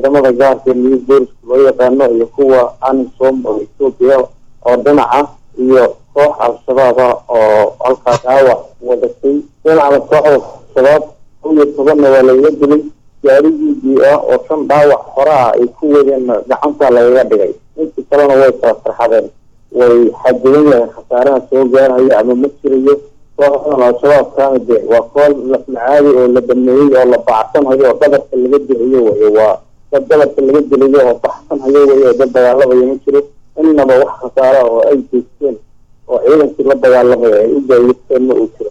ciidamada gaarka new booliska loo yaqaano iyo kuwa anisom oo etoobiya oo dhinaca iyo koox al-shabaab ah oo halkaa dhaawac wadatay dhinacda kooxda shabaab kow iyo tobanna waa lagaga dilay gaarigiidii ah oo shan dhaawac hore ah ay ku wadeen gacanta lagaga dhigay intii kalena way kala farxadeen way xadidan yahay khasaaraha soo gaarhaya ama ma jirayo kooxdan al-shabaab kaana de waa kool lafmacaadi oo la dhameeyey oo la bacsanayo oo dhabarka laga dilayo wey waa dad dhabarka laga dilayo oo baxsanhayo wey oo dad dagaalamayo ma jiro innaba wax khasaara oo ay geysteen oo ciidankii la dagaalamaya ay u gaayisteen ma uu jiro